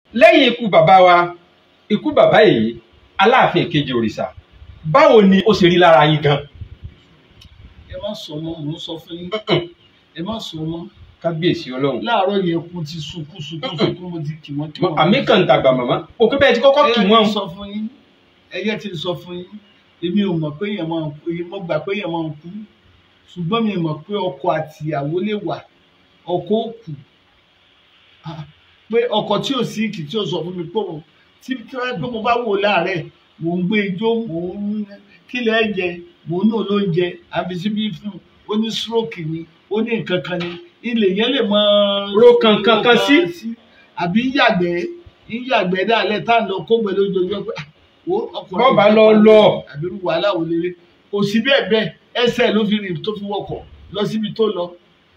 lẹ́yìn ikú bàbá wa ikú bàbá yìí aláàfin ìkejì òrìṣà báwo ni ó ṣe rí lára yín gan. ẹ má sọ mọ́ mò ń sọ fún yín ẹ má sọ mọ́ kábíyèsí ọlọ́run láàárọ̀ yẹn kú ti sunkún sunkún sunkún mo ti kì wọ́n kì wọ́n. àmì kan tàgbà màmá òkú bẹ́ẹ̀ ti kọ́kọ́ kì ẹyẹ wọ́n. ti sọ fún yín ẹyẹ ti sọ fún yín èmi ò mọ̀ pé èèyàn máa ń kú mo gbà pé èèyàn máa ń kú ṣùgbọ́n mi mọ̀ pé ọkọ àti ìyàwó lè wà ọkọ ò kù Ah, pé ọkọ tí ò sí kì tí ò sọ fún mi pé òun tí tí wọ́n pé mo bá wò láàárẹ̀ mò ń gbé ijó mò ń kílẹ̀ ẹ̀jẹ̀ mò ń nù lóúnjẹ àfi síbí fún un ó ní stroke ni ó ní nǹkan kan ni ilé yẹn lè mọ Ro kankan kan sí. àbí yàgbẹ́ yàgbẹ́ dálẹ̀ tá à ń lọ kógbẹ́ lójoojúmọ́ pé ah, wo ọkùnrin Bọ́ọ̀bà yìí lọ kọ́ lọ. àbí irú wàhálà wò lélẹ̀ kò sí bẹ́ẹ̀ bẹ́ẹ̀ ẹsẹ̀ ló fi rìn tó fi wọkọ̀ lọ síbi tó lọ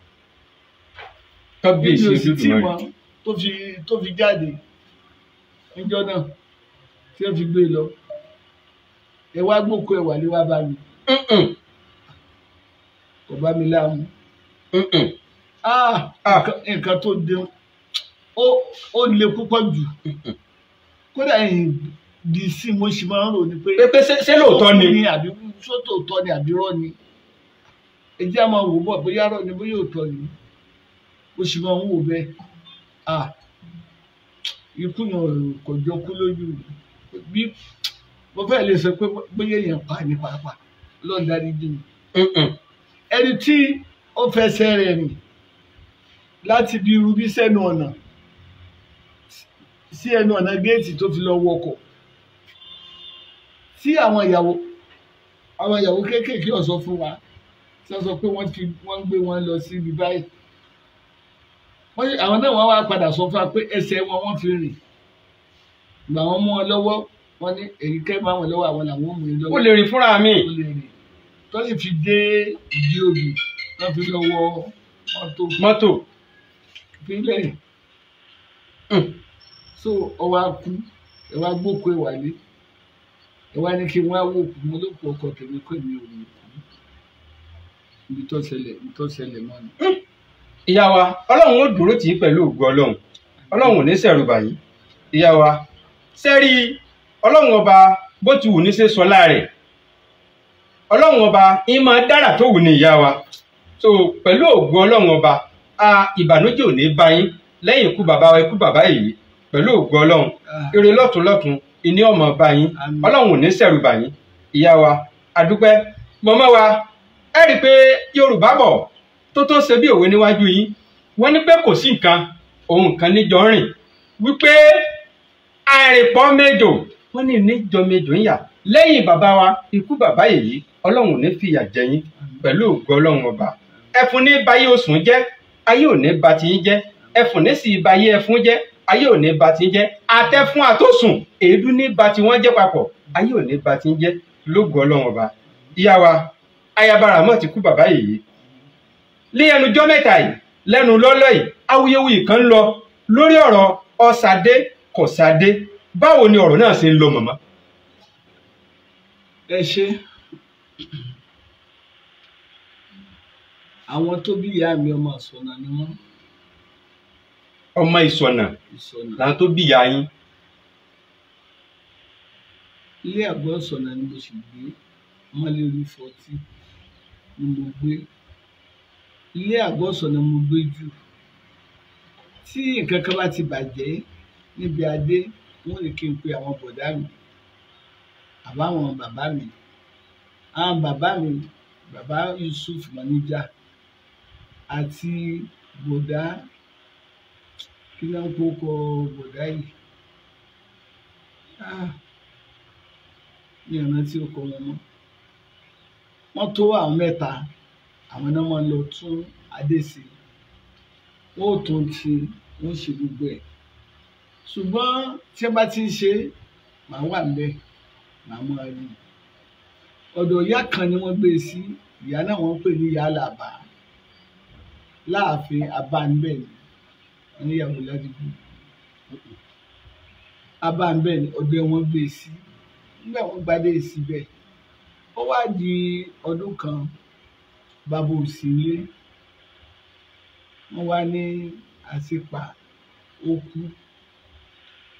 kábíyèsí níbi òsì tí olódùmarè. wọn tó fi tó fi jáde níjọ́ náà tí wọ́n fi gbé e lọ ẹ wá gbókò ẹ wà lé wá bá mi Mm-mm, kò bá mi láàmú mm-mm. ah Ah. nǹkan- nǹkan tó dé ó ó le púpọ̀ jù kódà ẹ̀yìn di sí mo sì máa ń rò ní pé pé pé ṣé ṣé lóòótọ́ ni. ní àbí sótòótọ́ ni àbí rọ́ ni ẹ jẹ́ àmọ́ wò bọ̀ bóyá rọ́ ni bóyá òótọ́ ni mo sì máa ń wò bẹ́ẹ̀ ah ikú yẹn kò jọ kú lójú bí mo fẹ́ lè sọ pé bóyá èèyàn pa ní pàápàá lọ́ọ̀ dárí jì mí Mm-mm. ẹni tí ó fẹsẹ̀ rẹ̀ rìn láti bí irú bí sẹ́nu ọ̀nà sí ẹnu ọ̀nà géètì tó fi lọ wọkọ̀ tí àwọn ìyàwó àwọn ìyàwó kéékèèké ọ̀sọ́ fún wa tí wọ́n sọ pé wọ́n fi wọ́n gbé wọn lọ sí ibi báyìí wọ́n ní- àwọn náà wọ́n wá padà sọ fún wa pé ẹsẹ̀ wọn wọ́n fi rìn ìgbà wọn mú wọn lọ́wọ́ wọ́n ní èyí kẹ́ máa wọn lọ́wọ́ àwọn làwọn ò mú yín lọ́wọ́ ó lè rìn fúnra mi. ó lè rìn tó sì fi dé ìdí òbí tó fi lọ wọ mọ́tò mọ́tò. ìpínlẹ̀ Mm. so ọwọ́ akú ẹ wá gbókò ẹ wálé ẹ wá ní kí wọ́n á wò kú mo ló kú ọkọ tèmi kó èmi ò ní kú ibi tó ṣẹlẹ̀ ibi tó ṣẹlẹ̀ mọ́ ni. ìyá wa ọlọ́run ó dúró tì í pẹ̀lú ògo ọlọ́run ọlọ́run ò ní sẹ̀rù bàyí ìyá wa sẹ́rí ọlọ́run ọba bó ti wù ní ṣe sọ láàrẹ̀ ọlọ́run ọba ń máa dára tó wù ní ìyá wa so pẹ̀lú ògo ọlọ́run ọba a ìbànújẹ́ ò ní bá yín lẹ́yìn ikú bàbá wa ikú bàbá yìí pẹ̀lú ògo ọlọ́run Ah, ire lọ́tún lọ́tún ìní ọmọ bá yín Àmín. ọlọ́run ò ní sẹ̀rù bà yín ìyá wa àdúpẹ́ mọ́mọ́ wa ẹ rí i pé yorùbá bọ̀ tó tó ṣe bí òwe níwájú yín wọ́n ní pé kò sí nǹkan òun nǹkan níjọ rìn wípé àìrìnpọ̀ méjò wọ́n ní níjọ méjò ń yà lẹ́yìn bàbá wa ikú bàbá yìí ọlọ́run ò ní fìyà jẹ yín pẹ̀lú ògo ọlọ́run ọba ẹfun ní bayé osùn jẹ́ ayé ò ní ba ti yín jẹ́ ẹfun ní sì bayé ẹfun jẹ́ ayé ò ní ba ti yín jẹ́ àtẹfún àtòsùn èédú ní ba ti wọ́n jẹ́ papọ̀ ayé ò ní ba ti yín jẹ́ lógo ọlọ́run ọba ìyá wa ayabara mọ̀ ti kú bàbá yìí ní ẹnujọ́ mẹ́ta yìí lẹ́nu lọ́lọ́ yìí awuyewuye kan ń lọ lórí ọ̀rọ̀ ọ̀sàdé kọ̀sàdé báwo ni ọ̀rọ̀ náà ṣe ń lọ màmá. ẹ ṣe àwọn tó bí ìyá mi ọmọ àsọnà ni wọn ọmọ ìsọ̀nà ìsọnà làwọn tó bí ìyá yín ilé àgọ́ ìsọnà ni mo sì gbé ọmọlérí fọtí ni mo gbé ilé àgọ́ ìsọnà mo gbé jù tí nǹkan kan bá ti bàjẹ́ níbi adé wọn lè kí n pe àwọn bọ̀dá mi àbáwọn bàbá mi àwọn bàbá mi bàbá Yusuf Manija àti bọ̀dá kí ló ń kó kọ bọ̀dá yìí Ah, mi ò rántí ọkọ wọn mọ́ wọ́n tó àwọn mẹ́ta àwọn náà máa ń lọ tún adé sí wọ́n ò tún ti wọ́n ṣe gbogbo ẹ̀ ṣùgbọ́n tí wọ́n bá ti ń ṣe màá wà níbẹ̀ màá máa rí i ọ̀dọ̀ ìyá kan ni wọ́n gbé e sí ìyá náà wọ́n pè ní ìyá àlàbà láàfin abánibẹ̀ ni wọ́n níyàwó ládùúgbò abánibẹ̀ ni ọ̀dọ̀ wọn gbé e sí nígbà wọ́n gbadé síbẹ̀ ó wá di ọdún kan bàbá òsì ilé wọ́n wá ní àṣepa ó kú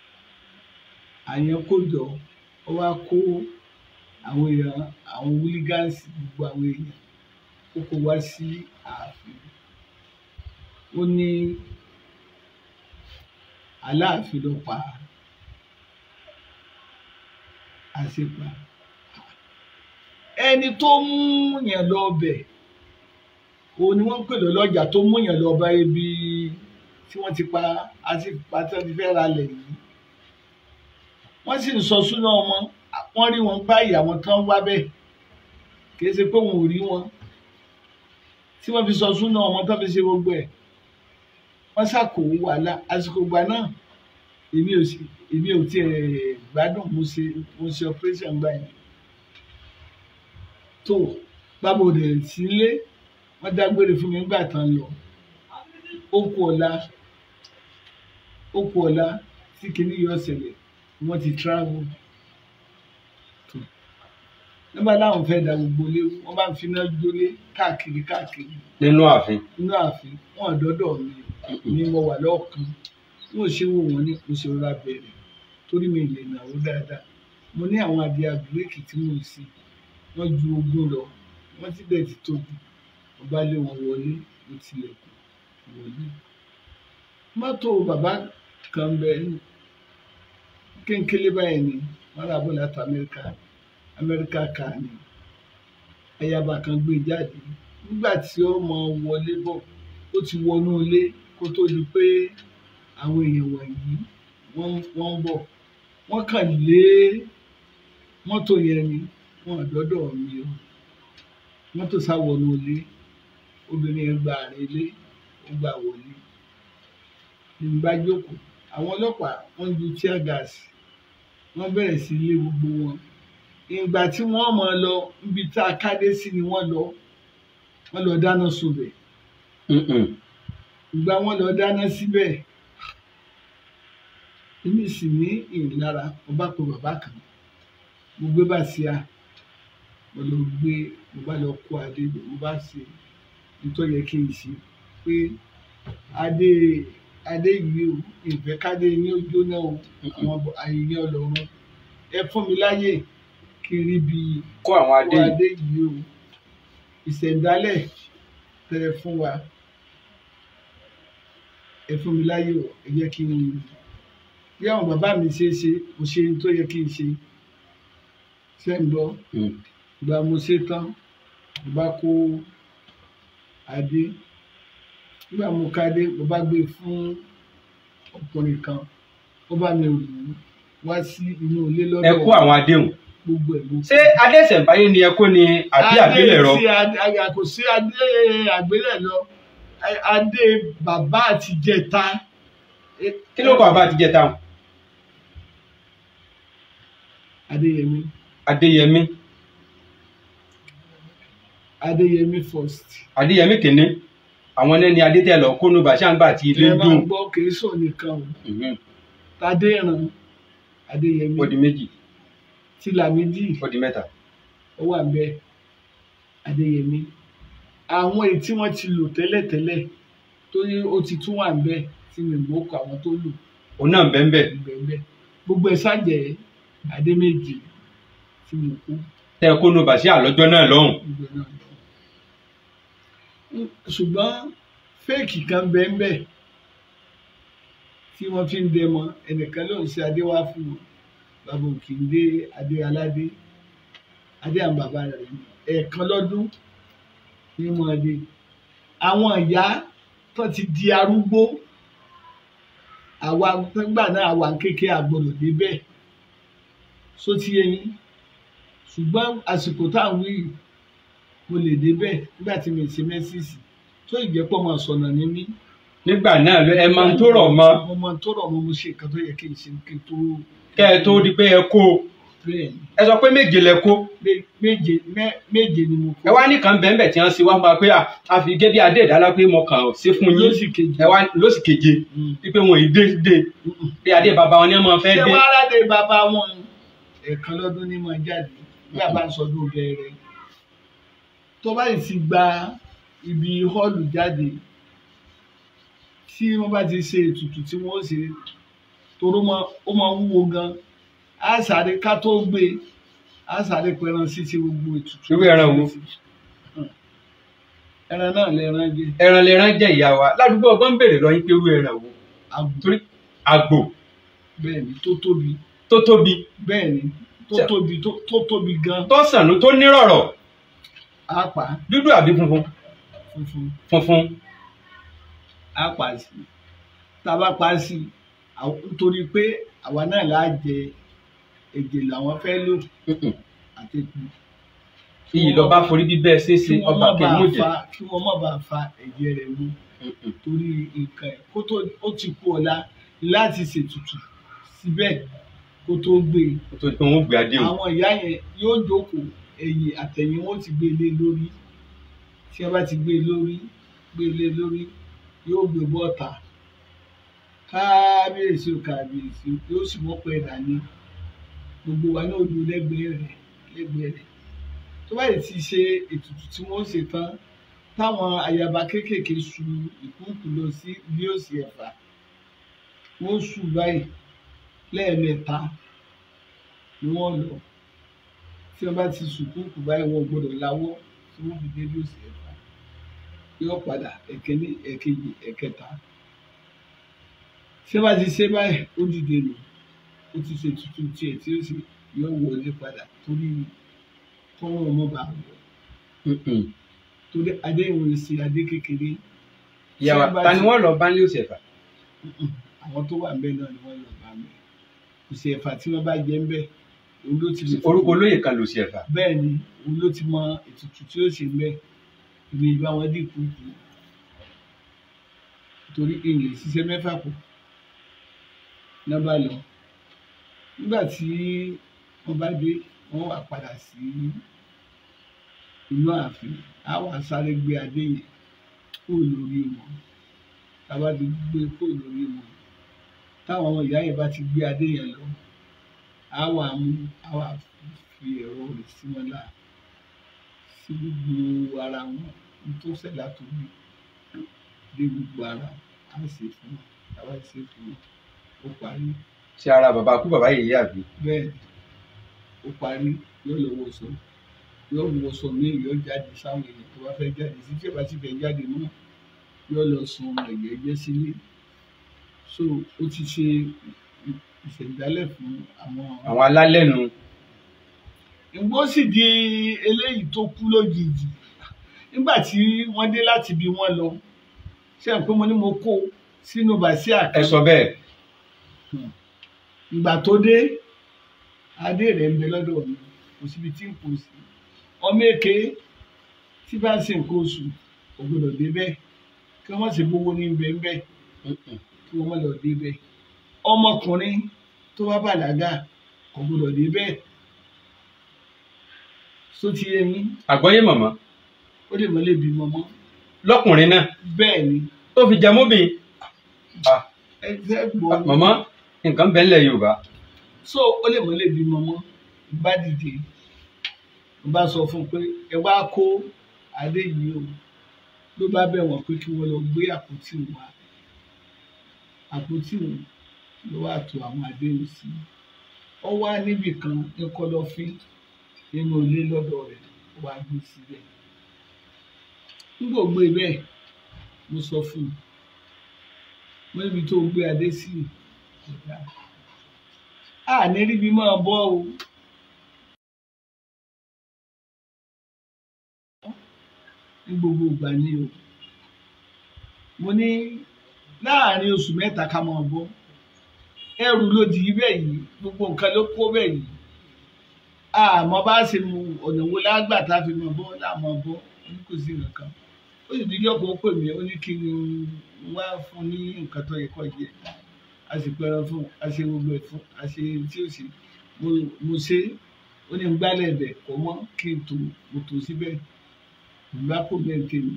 àyàn kó jọ ó wá kó àwọn èèyàn àwọn wílígánsì gbogbo àwọn èèyàn ó kó wá sí ààfin ó ní aláàfin ló pa àṣepa ẹni tó mú yàn lọ bẹ̀ òun ni wọ́n ń pè lọ́lọ́jà tó mú yàn lọ bá ibi tí wọ́n ti pa àṣepa tí wọ́n ti fẹ́ ra lẹ̀ yìí wọ́n sì ń sọ súná ọmọ wọ́n rí wọn báyìí àwọn tán wá bẹ́ẹ̀ kì í ṣe pé wọn ò rí wọn tí wọ́n fi sọ súná ọmọ tán fi ṣe gbogbo ẹ̀ wọ́n ṣàkóso wàhálà àsìkò ìgbà náà èmi ò sì èmi ò tiẹ̀ gbádùn mo ṣe mo ṣe operation gbà yẹn tó bábo rẹ̀ sílé wọ́n dágbére fún mi nígbà tán lọ ó kú ọ̀la ó kú ọ̀la tí kinní yọ ṣẹlẹ̀ wọ́n ti travel tó nígbà láwọn fẹ́ da gbogbo lé wọ́n bá ń finá jólé káàkiri káàkiri nínú ààfin inú ààfin wọn àdọ́dọ̀ mi ni mo wà lọ́ọ̀kan wọn ò ṣe wò wọ́n ní mo ṣe rọra bẹ̀rẹ̀ torí mi lè nàró dáadáa mo ní àwọn adìẹ àgbélékì tí mo sì wọ́n ju ogún lọ wọ́n ti bẹ̀ ti tóbi mo bá lé wọn wọlé mo tilẹ̀kùn wọlé mọ́tò bàbá kan bẹ kéńkélé báyìí ni wọ́n rà bọ̀ láti amẹ́ríkà amẹ́ríkà kà ní ayaba kan gbé jáde nígbà tí ó mọ wọlé bọ̀ ó ti wọnú ilé kó tó di pé àwọn èèyàn wọ̀nyí wọ́n wọ́n ń bọ̀ wọ́n kàn lé mọ́tò yẹn ni wọ́n àdọ́dọ̀ mi o mọ́tò sá wọnú ilé obìnrin yẹn gba àárín ilé ó gbà wọlé ní bá jókòó àwọn ọlọ́pàá wọ́n ju tear gas wọ́n bẹ̀rẹ̀ sí lé gbogbo wọn ìgbà tí wọ́n mọ̀ lọ níbi tá a kádé sí ni wọ́n lọ wọ́n lọ dáná sunbẹ̀ ìgbà wọ́n lọ dáná síbẹ̀ èmi sì ní ìnilára mo bá pe bàbá kan mo gbé bá sí a mo lọ gbé mo bá lọ kó adé mo bá ṣe nítorí yẹ kí n ṣe pé adé adé yìí o ìfẹ́ kádé ní ojú náà o àwọn àyè ọlọ́run ẹ fún mi láyè kí n rí bí kó àwọn adé kó yìí adé yìí o ìṣẹ̀dálẹ̀ tẹ ẹ fún wa ẹ fún mi láyè o ẹ jẹ́ kí n rí bí àwọn bàbá mi ṣe é ṣe mo ṣe ohun tó yẹ kí n ṣe ṣe ń gbọ́ Mm. ìgbà mo ṣe tán mo bá kó adé nígbà mo ká adé mo bá gbé fún ọkùnrin kan ó bá mi rù ú wá sí inú ilé ẹ lọ́dọ̀ kó àwọn adéhùn gbogbo ẹ̀ ló ṣé adé ìṣẹ̀ǹbáyé ni ẹ kó ni àbí àgbélẹ̀rọ adé tí adé kò sí adé àgbélẹ̀rọ adé bàbá àtijẹta kí ló kọ àbá àtijọ́ táwọn adéyẹmí adéyẹmí adéyẹmí first adéyẹmí kìíní àwọn ẹni adé tẹ lọ kó nu bàṣáǹgbà àti ilé ẹ máa dùn gbọ́ kìí sọ nìkan o Mhm. tadéran adéyẹmí ó di méjì tìlàmídì ó di mẹ́ta ó wà bẹ́ẹ̀ adéyẹmí àwọn èyí tí wọ́n ti lò tẹ́lẹ̀tẹ́lẹ̀ tó ní ó ti tún wà bẹ́ẹ̀ tí mi mọ̀ kọ àwọn tó lò òun náà bẹ́ẹ̀ bẹ́ẹ̀ bẹ́ẹ̀ gbogbo ẹ̀ ṣàjẹ́ adé méjì tí mo kú tẹ kó nu bàṣá lọ́jọ́ náà lọ́hùn gbogbo náà lọ. ṣùgbọ́n fẹ́ẹ̀kì kan bẹ́ẹ̀ bẹ́ẹ̀ tí wọ́n fi ń dẹmọ ẹnìkan ló ń ṣe adé wá fún wọn bàbá òkè ń dé adé aládé adé àwọn bàbá rẹ̀ ni. ẹ̀ẹ̀kan lọ́dún ní mọ́ adé àwọn ìyá tó ti di arúgbó àwa nígbà náà àwa kékeré àgbọ̀dọ̀ débẹ̀ sótí eyín ṣùgbọ́n àsìkò tá à ń wí yìí mo lè débẹ̀ nígbà tí mi ì ṣe mẹ́sìsì tó ìjẹ́pọ̀ máa sọ̀nà ní mí. nígbà náà ló ẹ máa ń tó rọ̀ mọ́ mo máa ń tó rọ̀ mọ́ mo ṣe nǹkan tó yẹ kí n ṣe kí n tó kẹ́ ẹ tó di pé ẹ kó bẹ́ẹ̀ ni ẹ sọ pé méje lẹ kó Mé- méje mẹ́- méje ni mo kó ẹ wá nìkan bẹ́ẹ̀ bẹ́ẹ̀ tí wọ́n ṣe wá máa pé à, a fi gé bí adé ìdálá pé mo kàn ṣe fún yín lóṣì kejì. ẹ wá lóṣì keje Mm. wípé wọn ì dé dé Mm-mm. pé adé bàbá wọn ni wọn fẹ́ ṣé dé wàá ráde bàbá wọn ẹ̀ẹ̀kan lọ́dún ní máa jáde nígbà bá ń sọdún bẹ̀rẹ̀ tó bá yìí ti gba ibi họ́ọ̀lù jáde tí wọ́n bá ti ṣe ètùtù tí wọ́n ṣe toró mọ́ ó máa wúwo gan á sáré ká tó gbé á sáré pẹran sí ti gbogbo ètùtù. Irú ẹran wo? ẹran náà lẹran jẹ ẹran lẹran jẹ ìyá wa ládùúgbò ọgbọ́n ń béèrè lọ yín pé irú ẹran wo àgbò torí àgbò bẹ́ẹ̀ ni tó tóbi tó tóbi bẹ́ẹ̀ ni tó Ṣé- tóbi tó tó tóbi gan tó sànú tó nírọ̀rọ̀ á pa dúdú àbí funfun funfun funfun á pa sí tá a bá pa sí àwọn- nítorí pé àwa náà là á jẹ èdè làwọn fẹ́ lò Mm-mm. àti epo. iyì lọ bá forí bíbẹ́ ṣeéṣe kí wọ́n ọba má bàa kẹmújẹ fa kí wọ́n má bàa fa ẹ̀jẹ̀ rẹ̀ mu torí nǹkan ẹ̀ kó tó ó ti kú ọ̀la láti ṣètùtù síbẹ̀ kó tó gbé e tó tó ń gbé adé o àwọn ìyá yẹn yóò jókòó ẹ̀yìn àtẹ̀yìn wọn ti gbé lé lórí tí wọ́n bá ti gbé lórí gbé lé lórí yóò gbé bọ́ọ̀tà kábíyèsí o kábíyèsí o yóò sì mọ́ pẹ́ dání gbogbo wa náà lu lẹ́gbẹ̀ẹ́ rẹ̀ lẹ́gbẹ̀ẹ́ rẹ̀ tó bá yìí ti ṣe ètùtù tí wọ́n ṣe tán táwọn ayaba kéékèèké su ìkúùkù lọ sí bí ó sì ẹ̀fà wọ́n sù báyìí lẹ́ẹ̀mẹ́ta ni wọ́n lọ tí wọ́n bá ti sùkúùkù báyìí wọ́n gbọ́dọ̀ láwọ́ tí wọ́n fi dé bí ó sì ẹ̀fà yóò padà ẹ̀kẹ́ní ẹ̀kejì ẹ̀kẹta tí wọ́n bá ti ṣe báyìí ó dìde nù ó ti ṣe tuntun tiẹ̀ tí ó sì yóò wọlé padà torí kọ́wọ́n ọmọ bá wọ̀ Mm-mm. torí adé ìwòye sí adé kékeré ìyá wa Tí wọ́n bá ta ni ti- wọ́n lọ bá ní òsì ẹ̀fà Mm-mm. àwọn tó wà ń bẹ náà ni wọ́n lọ bá mi kò sí ẹ̀fà tí wọ́n bá jẹ ń bẹ òun ló ti lè orúkọ olóyè kan lòsì ẹ̀fà bẹ́ẹ̀ ni òun ló ti mọ ètùtù tí ó ṣe ń bẹ ìlú ìbá wọn dínkù kù torí èèyàn ṣiṣẹ́ mẹ́fà kù náà bá lọ nígbà tí wọ́n bá dé wọ́n wà padà sí inú ààfin á wà sáré gbé adé yẹn kó lórí wọn tá a bá ti gbé kó lórí wọn táwọn ọmọ ìyá yẹn bá ti gbé adé yẹn lọ á wà mú á wà fi ẹ̀rọ rẹ̀ sí wọn láà sí gbogbo ara wọn ní tó ṣẹlẹ̀ àtòbí dé gbogbo ara á ṣe fún wọn tá a bá ṣe fún wọn ó parí ṣe ara bàbá kú bàbá yèyé àbí bẹ́ẹ̀ ó parí yóò lọ wọṣọ yóò wọṣọ míì yóò jáde sáwọn èèyàn tó bá fẹ́ jáde sí tí ò bá ti fẹ́ jáde mọ́ yóò lọ sun ẹ̀jẹ̀ jẹ́ sílé so ó ti ṣe ìṣẹ̀dálẹ̀ fún àwọn àwọn alálẹ́nu ìgbó sì di eléyìí tó kú lójijì nígbà tí wọ́n dé láti ibi wọ́n lọ ṣé ẹ̀ pé mo ní mo kó sínú bàṣíà ẹ kan sọ bẹ́ẹ̀ ìgbà tó dé adé rẹ̀ ń bẹ lọ́dọ̀ mi kò síbi tí n kò sí ọmọ èké tí bá ń ṣe nǹkan oṣù kò gbọdọ̀ dé bẹ́ẹ̀ kí wọ́n má ṣe gbowó ní bẹ́ẹ̀ bẹ́ẹ̀ Mm-mm. kí wọ́n má lọ dé bẹ́ẹ̀ ọmọkùnrin tó bá bàlágà kò gbọdọ̀ dé bẹ́ẹ̀ só ti yé yín àgbọ́yé mọ̀mọ́ ó lè mọ́ lè bímọ mọ́ lọ́kùnrin náà bẹ́ẹ̀ ni tó fi jẹ mọ́bìn ẹ fẹ́ gbọ́ mọ̀mọ́ nǹkan bẹ́ẹ̀ ńlẹ̀ Yorùbá so ó lè mọ́ lè bímọ mọ́ bá dìde mo bá sọ fún un pé ẹ wá kó adé yìí o ló bá bẹ̀ wọ́n pé kí wọ́n lọ gbé àpótí wa àpótí wọn ló wà tó àwọn adéhùn sí ọ wá níbì kan ní kọ̀lọ̀fín nínú ilé lọ́dọ̀ rẹ̀ ó wá gbé síbẹ̀ nígbà ó gbé bẹ́ẹ̀ mo sọ fún un mo níbi tó gbé adé sí kò dáa a ní ríbi máa bọ́ o ní gbogbo ìgbà ni o mo ní láàrin oṣù mẹ́ta ká máa bọ́ ẹrù ló di bẹ́ẹ̀ yìí gbogbo nǹkan ló kó bẹ́ẹ̀ yìí àmọ́ bá ṣe mu ọ̀nà wo lágbà tá a fi máa bọ́ láàmú bọ́ ní kò sí nǹkan ó sì díjọ́ kan ó pè mí ó ní kí n wá fún ní nǹkan tó yẹ kó jẹ a sì pẹran fún a ṣe gbogbo ẹ̀ fún a ṣe tí ó ṣe mo mo ṣe ó ní gbálẹ̀ ẹ̀bẹ̀ kọ́ mọ́ kí n tò mo tò síbẹ̀ ìgbà kò bẹ́ẹ̀ tèmi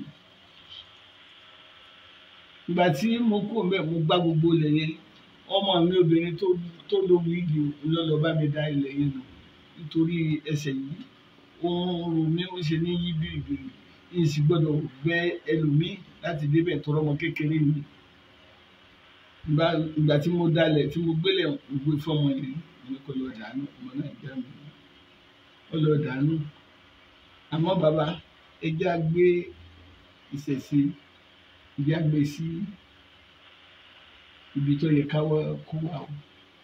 ìgbà tí mo kú mbẹ mo gbá gbogbo ilẹ̀ yẹn ọmọ mi obìnrin tó tó lórí igi lọ́lọ́ bá mi dá ilẹ̀ yẹn nù nítorí ẹsẹ̀ yìí ó ń ro mí ó ṣe ní yí bìrìbìrì yìí sì gbọ́dọ̀ gbẹ́ ẹlòmíì láti débẹ̀ tọrọ ọmọ kékeré mi ìgbà ìgbà tí mo dalẹ̀ tí mo gbélẹ̀ ògbé fọmọ yẹn ní kó lọ dànù ọmọ náà jẹ́ mi ó lọ dànù àmọ́ bàbá ẹjẹ́ á gbé ìṣẹ̀ṣe ẹjẹ́ á gbé sí ibi tó yẹ káwọ́ kó wà o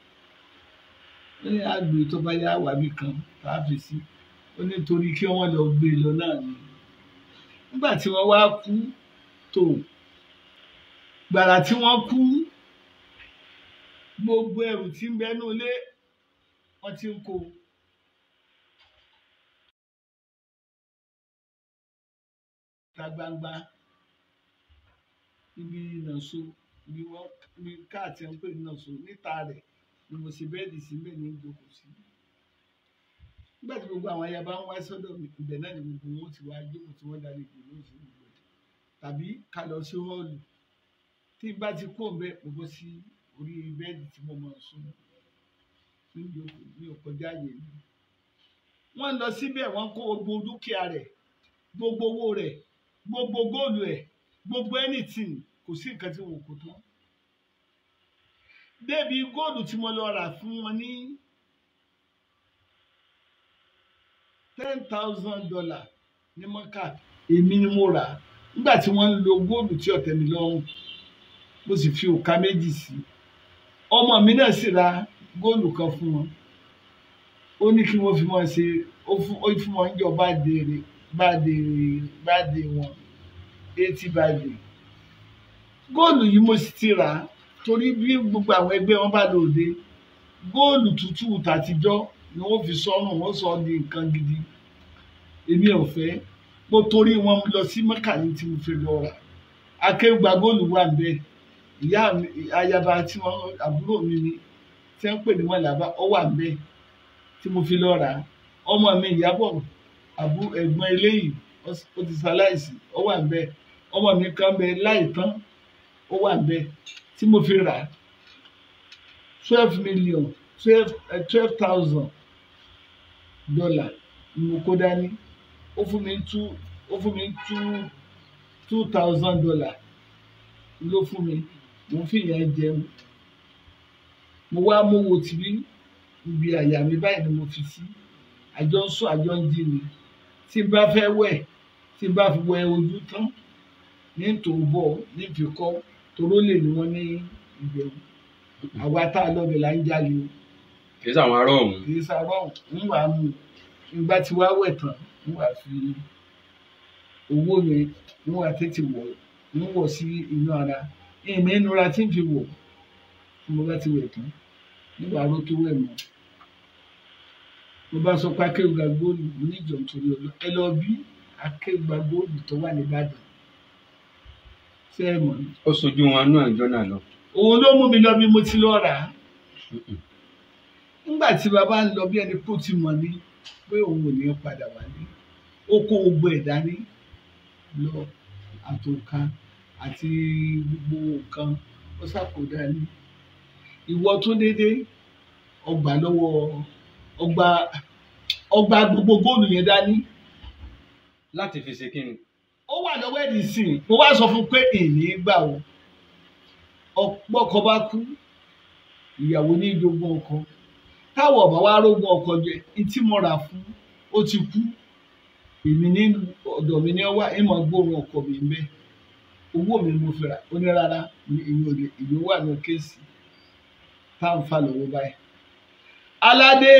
ó ní àgbè tó bá yá wàbí kan tá a fi sí ó ní torí kí wọ́n lọ gbé e lọ náà ni nígbà tí wọ́n wá kú tó gbàrà tí wọ́n kú gbogbo ẹrù tí ń bẹnu ilé wọ́n ti ń kó ta gbangba ibi ìnàṣó ibi wọn ibi káàtì ń pè ní ìnàṣó níta rẹ̀ ni mo ṣe bẹ́ẹ̀dì sí bẹ́ẹ̀ ní ìjókòó sí nígbà tí gbogbo àwọn ayaba ń wá sọ́dọ̀ mi ibẹ̀ náà ni gbogbo wọn ti wá jókòó tí wọ́n darí ìgbìmọ̀ sí gbogbo ẹ̀ tàbí ká lọ sí họ́ọ̀lù tí n bá ti kó ń bẹ mo bọ́ sí orí bẹ́ẹ̀dì tí mo máa sùn ní ìjókòó ní ọkọjá yẹn mi wọ́n lọ síbẹ̀ wọ́n kó gbogbo dúkìá rẹ̀ gbogbo owó rẹ̀ gbogbo góòlù ẹ̀ gbogbo anything kò sí nǹkan tí wọn kò tán débi góòlù tí mo lọ rà fún wọn ní ten thousand dollar ní mọ́kà èmi ni mo rà nígbà tí wọ́n ń lo góòlù tí ọ̀tẹ̀ mi lọ́rùn mo sì fi òka méjì sí ọmọ mi náà sì ra góòlù kan fún wọn ó ní kí wọ́n fi wọn ṣe ó fún ó fún wọn jọ báde rè báde rè báde wọn eighty báde góòlù yìí mo sì ti rà á torí bí gbogbo àwọn ẹgbẹ́ wọn bá lòde góòlù tútù tàtijọ́ ni wọ́n fi sọ́rùn wọ́n sọ ọ́ di nǹkan gidi èmi ò fẹ́ mo torí wọn lọ sí mọ́kàlí tí mo fi lọ rà akéwùgbà góòlù wà ń bẹ ìyá mi ayaba tí wọn àbúrò mi ni tí wọn pè ní wọn làbá ọ wà ń bẹ tí mo fi lọ rà á ọmọ mi ìyàbọ̀ àbú ẹ̀gbọ́n eléyìí ó ti ṣaláìsí ọ wà ń bẹ ọmọ mi kan bẹ láìtán ó wà ń bẹ tí mo fi rà á twelve million twelve twelve thousand dollar ni mo kó dání ó fún mi two ó fún mi two two thousand dollar ló fún mi mo fi yẹn jẹun mo wá mówó tìbí ibi àyà mi báyìí ni mo fi sí àjọ ń sùn àjọ ń jí ni tí n bá fẹ́ wẹ̀ tí n bá fi wẹ ojú tán ní tòbọ̀ ní fikọ́ toró lè ní wọ́n ní ìbẹ̀rù àwa tá a lọ́bẹ̀ là ń jalè o kì í sàwọn ará ọ̀hún. kì í sábà ń wà á mú ìgbà tí wàá wẹ̀ tán ń wà á fi owó mi ń wà á tètè wọ̀ ń wọ̀ sí inú ara ìmọ̀ ìnura tí ń fi wọ̀ tí mo bá ti wẹ̀ tán nígbà aró tó wẹ̀ mọ́ mo bá sọ pé akéwìgbà góòlù oníjọ nítorí ọlọ ẹ lọ bí akéwìgbà góòlù tó wà nìbàdàn ṣé ẹ mọ̀ ní. ó sojú wọn náà jọ náà lọ. òun ló mú mi lọ bí mo ti lọ rà á nígbà tí bàbá ń lọ bí ẹni kó ti mọ̀ ní pé òun ò ní padà wálé ó kó gbogbo ẹ̀ dání lọ àtòkà àti gbogbo nǹkan ó ṣàkódà ní ìwọ tó dédé ọgbà lọ́wọ́ ọgbà ọgbà gbogbo góòlù yẹn dání láti fi ṣe kíni. ó wà lọ́wọ́ ẹ̀dì sí i mo wá sọ fún un pé èmi gbà o ọ̀pọ̀ ọkọ bá kú ìyàwó ní ìjogún ọkọ táwọn ọba wa rógun ọkọ jẹ ntí mo rà fún ó ti kú èmi ní ọ̀dọ̀ mi ní ọwá ìmọ̀ gbóòórùn ọkọ mi ń bẹ owó mi mo fi rà ó ní rárá èmi ò lè ìwé wà ní kéèsì tá à ń fà lọ́wọ́ báyìí. aládé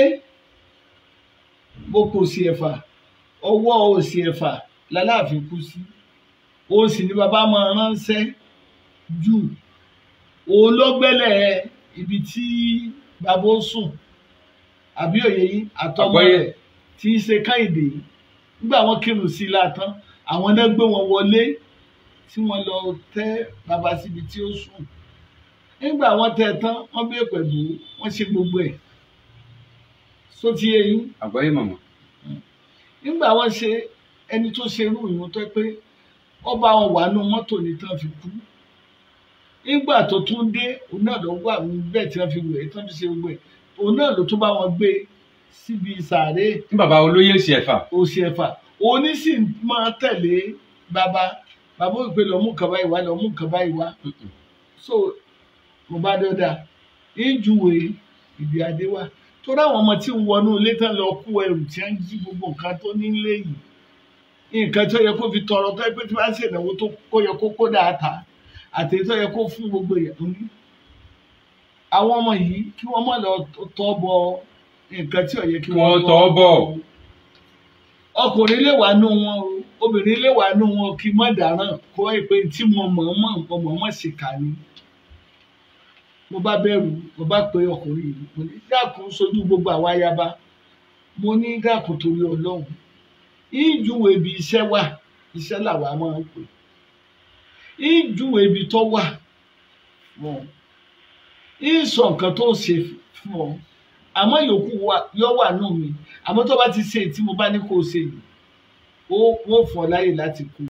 mo kò sí ẹ̀fà ọwọ́ òsì ẹ̀fà lálàáfin kú sí òun sì ni bàbá máa ránṣẹ́ jù òun ló gbẹ́lẹ̀ ibi tí bàbá ó sùn àbí òye yìí àtọmọ Àgbọ́yé. rẹ̀ tí í ṣe káyìndé nígbà wọn kírun sí i látàn àwọn náà gbé wọn wọlé tí wọn lọ tẹ bàbá síbi tí ó sùn nígbà wọn tẹ tán wọn bẹ pẹ̀lú wọn ṣe gbogbo ẹ̀ sóti eyín àgbáyé màmá. nígbà wọn ṣe ẹni tó ṣe irú ìwọn tó pé ọba wọn wà nù mọ́tò ní tán fi kú nígbà tó tún dé òun náà lọ wà bẹ́ẹ̀ tí wọ́n fi wẹ̀ tán fi ṣe gbogbo ẹ̀ òun náà ló tún bá wọn gbé síbi sàárè ní bàbá olóyè sí ẹ̀fà. òsì ẹ̀fà òní sì máa tẹ̀lé bàbá bàbá òpè lọ mú kaba ìwà lọ mú kaba ìwà so mo bá dọ́dà ìjúwe ìdí adé wa torí àwọn ọmọ tí ń wọnú ilé tán lọ kó ẹrù tí wọ́n ń jí gbogbo nǹkan tó nílé yìí nǹkan tó yẹ kó fi tọrọ tó yẹ pé tí wọ́n á ṣèlówó tó kó yẹ kó kó dáadáa àti tó yẹ kó fún gbogbo èèyàn ní. àwọn ọmọ yìí kí wọ́n má lọ tọ́ bọ nǹkan tí ó yẹ kí Kí wọ́n tọ́ bọ̀. ọkùnrin lè wà nù wọn o obìnrin lè wà nù wọn kí mọ̀ dáràn kó ẹ pé tí mo mọ̀ ọ́n mọ̀ nǹkan mọ̀ ọ́n mọ̀ sí ká ni. mo bá bẹ̀rù mo bá pe ọkùnrin yìí mo ní dákun sojú gbogbo àwa ayaba mo ní dákun torí ọlọ́run ìjúwe ibi iṣẹ́ wà iṣẹ́ làwa máa ń pè ìjúwe ibi tó wà fún ọ ìsọ nǹkan tó ṣe fún ọ àmọ́ yòókù wa yọ wà nù mí àmọ́ tó bá ti ṣe tí mo bá ní kó o ṣe yìí ó wọ́n fún ọ láyè láti kú.